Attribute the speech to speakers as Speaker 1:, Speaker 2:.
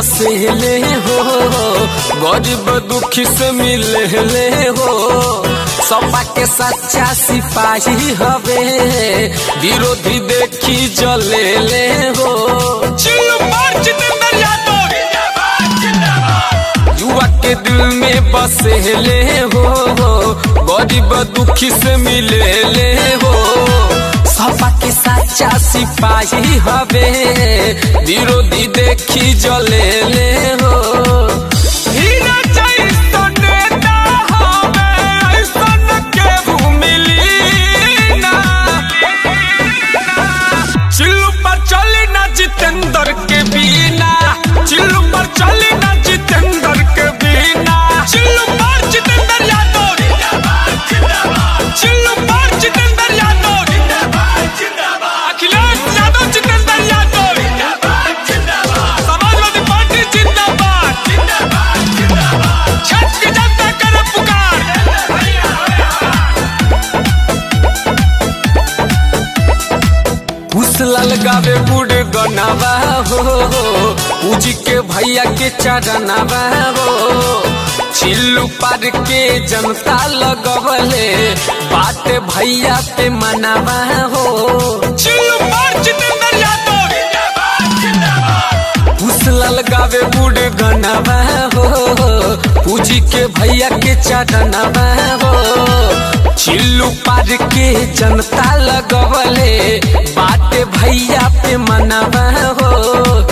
Speaker 1: बसेले हो गरीब दुखी से मिले हो सपा के सच्चा सिपाही हवे विरोधी देखी जले ले हो युवा के दिल में बसेले हो गरीब दुखी से मिले ले हो सपा के सच्चा सिपाही हवे विरोधी देखी जले ले हो हीरा जैसा नेता हवे, ऐसन केहू मिली ना। चिल्लू पर चली ना जितेंद्र के बिना चिल्लू पर चली ना जितेंद्र के बिना चिल्लू पर जितेंद्र यादव चिल्लू पर जितेंद्र यादव अखिलेश यादव जितेंद्र यादव समाजवादी पार्टी जिंदाबाद छठ की जनता करे पुकार कुशल गावे गुड़ गनावा हो पूजी के भैया के चरनावा हो चिल्लू पार के जनता लगवले बात भैया पे मनावा हो चिल्लू पार जितेंद्र यादव कुशल गावे गुड़ गनावा हो पूजी के भैया के चरनावा हो चिल्लू पार के जनता लगवले बाटे भैया पे मनावा हो